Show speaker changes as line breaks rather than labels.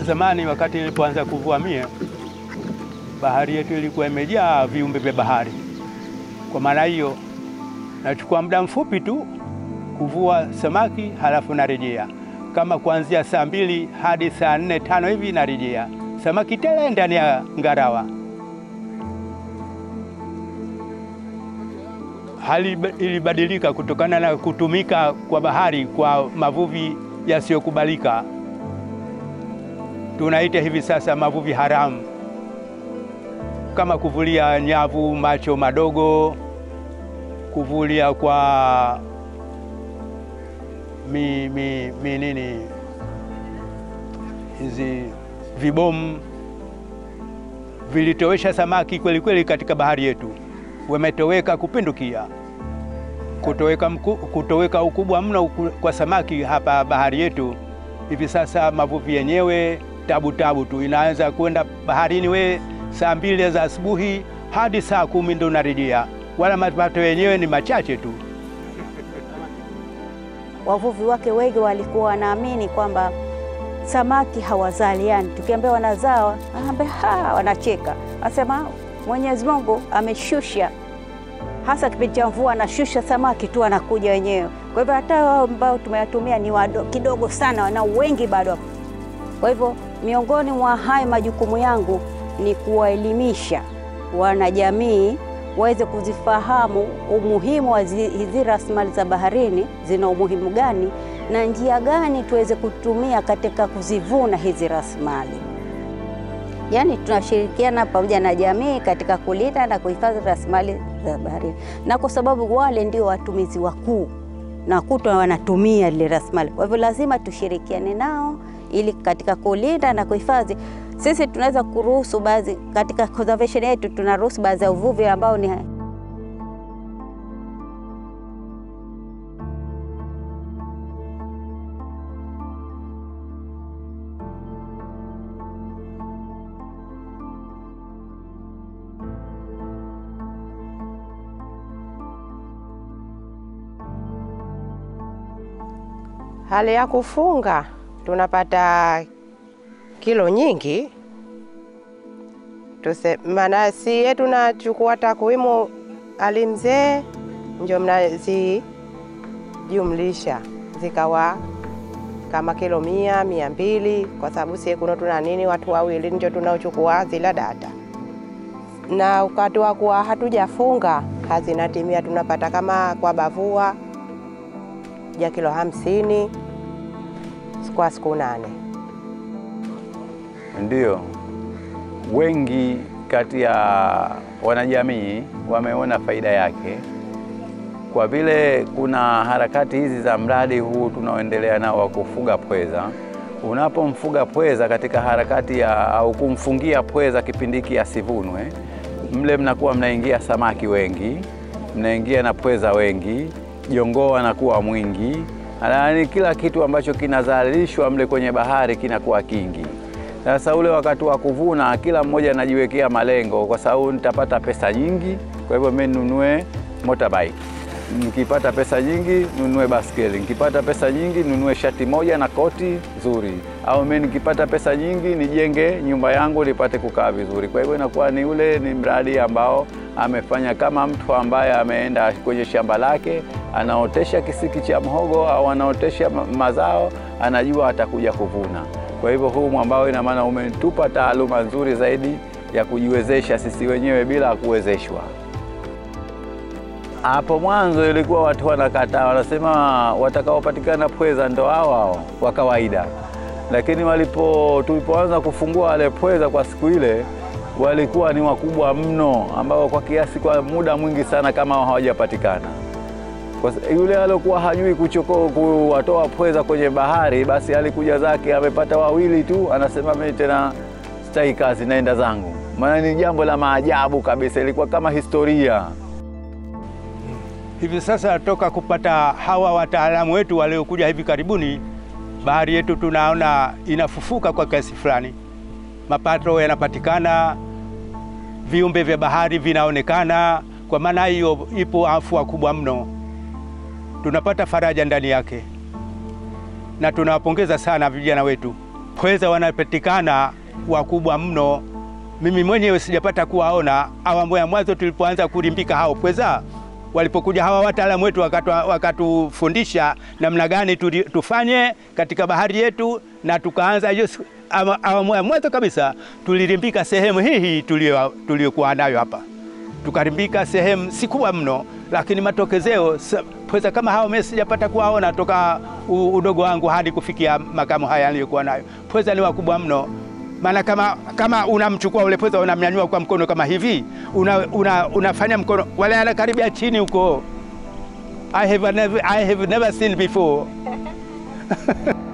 zamani, wakati nilipoanza kuvua mie, bahari yetu ilikuwa imejaa viumbe vya bahari. Kwa maana hiyo, nachukua muda mfupi tu kuvua samaki, halafu narejea kama kuanzia saa mbili hadi saa nne tano hivi narejea samaki tele ndani ya ngarawa. Hali ilibadilika kutokana na kutumika kwa bahari kwa mavuvi yasiyokubalika, tunaita hivi sasa mavuvi haramu, kama kuvulia nyavu macho madogo, kuvulia kwa mi, mi, mi nini hizi vibomu vilitowesha samaki kweli kweli katika bahari yetu, wametoweka kupindukia, kutoweka, mku, kutoweka ukubwa mno kwa samaki hapa bahari yetu. Hivi sasa mavuvi yenyewe tabu tabu tu, inaanza kwenda baharini we saa mbili za asubuhi hadi saa kumi ndo unarejea, wala mapato yenyewe ni machache tu.
Wavuvi wake wengi walikuwa wanaamini kwamba samaki hawazaliani. Tukiambia wanazaa, anaambia ha, wanacheka, asema Mwenyezi Mungu ameshusha, hasa kipindi cha mvua, anashusha samaki tu anakuja wenyewe. Kwa hivyo hata wao ambao tumewatumia ni wado, kidogo sana, wana wengi bado. Kwa hivyo miongoni mwa hayo majukumu yangu ni kuwaelimisha wanajamii waweze kuzifahamu umuhimu wa hizi rasilimali za baharini, zina umuhimu gani na njia gani tuweze kutumia katika kuzivuna hizi rasilimali. Yaani tunashirikiana pamoja na jamii katika kulinda na kuhifadhi rasilimali za baharini, na kwa sababu wale ndio watumizi wakuu na kutwa wanatumia ile rasilimali, kwa hivyo lazima tushirikiane nao ili katika kulinda na kuhifadhi sisi tunaweza kuruhusu baadhi katika conservation yetu, tunaruhusu baadhi ya uvuvi ambao ni
hali ya kufunga tunapata kilo nyingi tuse, maana sie tunachukua takwimu alimzee ndio mnazijumlisha zikawa kama kilo mia mia mbili kwa sababu sie kuno tuna nini watu wawili ndio tunaochukua zila data, na wakati wa kuwa hatujafunga hazinatimia, tunapata kama kwa bavua ja kilo hamsini kwa siku nane.
Ndiyo, wengi kati ya wanajamii wameona faida yake, kwa vile kuna harakati hizi za mradi huu tunaoendelea nao wa kufuga pweza. Unapomfuga pweza katika harakati ya au kumfungia pweza kipindi hiki asivunwe, mle mnakuwa mnaingia samaki wengi, mnaingia na pweza wengi, jongoo anakuwa mwingi, yaani kila kitu ambacho kinazalishwa mle kwenye bahari kinakuwa kingi. Sasa ule wakati wa kuvuna, kila mmoja anajiwekea malengo, kwa sababu nitapata pesa nyingi, kwa hivyo mimi ninunue motorbike. Nikipata pesa nyingi nunue baskeli, nikipata pesa nyingi nunue shati moja na koti zuri, au mimi nikipata pesa nyingi nijenge nyumba yangu nipate kukaa vizuri. Kwa hivyo inakuwa ni ule ni mradi ambao amefanya kama mtu ambaye ameenda kwenye shamba lake anaotesha kisiki cha mhogo au anaotesha mazao, anajua atakuja kuvuna. Kwa hivyo huu mwambao, ina maana umetupa taaluma nzuri zaidi ya kujiwezesha sisi wenyewe bila kuwezeshwa. Hapo mwanzo ilikuwa watu wanakataa, wanasema watakaopatikana pweza ndo hao hao wa kawaida, lakini walipo tulipoanza kufungua wale pweza kwa siku ile walikuwa ni wakubwa mno, ambao kwa kiasi kwa muda mwingi sana kama hawajapatikana. Kwa yule aliokuwa hajui kuchoko kuwatoa pweza kwenye bahari, basi alikuja zake amepata wawili tu, anasema mimi tena sitaki kazi, naenda zangu. Maana ni jambo la maajabu kabisa, ilikuwa kama historia.
Hivi sasa toka kupata hawa wataalamu wetu waliokuja hivi karibuni, bahari yetu tunaona inafufuka kwa kiasi fulani, mapato yanapatikana, viumbe vya bahari vinaonekana. Kwa maana hiyo, ipo afua kubwa mno, tunapata faraja ndani yake, na tunawapongeza sana vijana wetu pweza wanapatikana wakubwa mno. Mimi mwenyewe sijapata kuwaona. Awamu ya mwanzo tulipoanza kulimbika hao pweza, walipokuja hawa wataalamu wetu wakatu- wakatufundisha namna gani tuli- tufanye katika bahari yetu, na tukaanza hiyo siku- awa- awamu ya mwanzo kabisa tulilimbika sehemu hii hii tulio- tuliyokuwa nayo hapa tukarimbika sehemu si kubwa mno, lakini matokezeo sa- pweza kama hao mimi sijapata kuwaona toka u- udogo wangu hadi kufikia makamu haya niliyokuwa nayo. Pweza ni wakubwa mno, maana kama, kama unamchukua ule pweza unamnyanyua kwa mkono kama hivi una, una, unafanya mkono wale anakaribia chini huko. I have never, I have never seen before